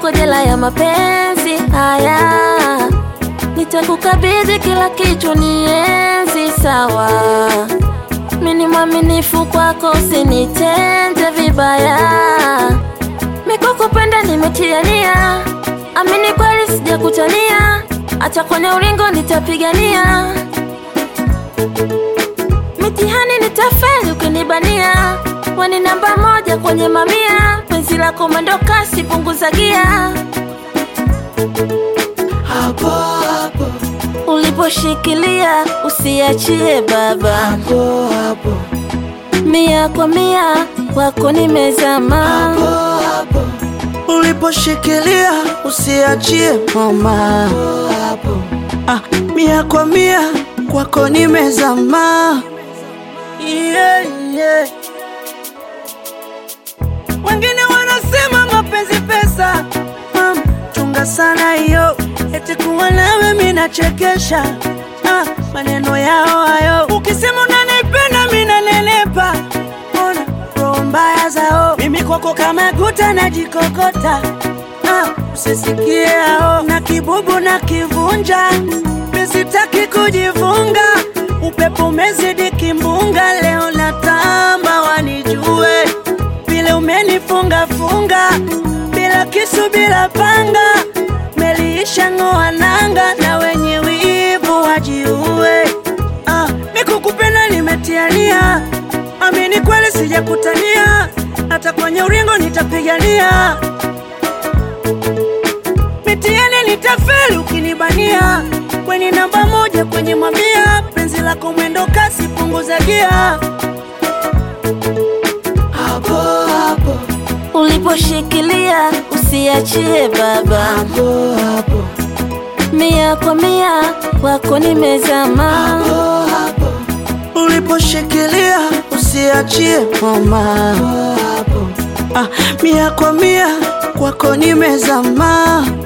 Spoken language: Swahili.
kwako jela ya mapenzi haya, nitakukabidhi kila kitu, nienzi sawa. Mini mwaminifu kwako, usinitende vibaya. Mikukupenda nimetia nia, amini kweli sijakutania, hata kwenye ulingo nitapigania. Mitihani nitafeli ukinibania, wani namba moja kwenye mamia, penzi lako mwendo kasi, punguza gia. hapo hapo Uliposhikilia usiachie baba, hapo hapo mia kwa mia kwako nimezama. hapo hapo uliposhikilia usiachie mama hapo ah, mia kwa mia kwako nimezama yeah, yeah. Wengine wanasema mapenzi pesa, mama, chunga sana hiyo, eti kuwa nawe mimi nachekesha. Ah, maneno yao hayo, ukisema unanipenda mimi nanenepa. Ona roho mbaya zao, mimi kwako kama guta najikokota. Ah, usisikie hao na kibubu na kivunja, mimi sitaki kujivunga, upepo umezidi kimbunga, leo natamba wanijue vile umenifunga funga bila kisu bila panga, meliisha ng'oa nanga na wenye wivu wajiue. Ah, nikukupenda nimetiania, amini kweli sijakutania, hata kwenye uringo nitapigania, mitiani nitafeli ukinibania, kweni namba moja kwenye mamia, penzi lako mwendo kasi, punguza gia hapo hapo Uliposhikilia usiachie baba, hapo hapo mia kwa mia kwako nimezama. hapo hapo uliposhikilia usiachie mama hapo ah, mia kwa mia kwako nimezama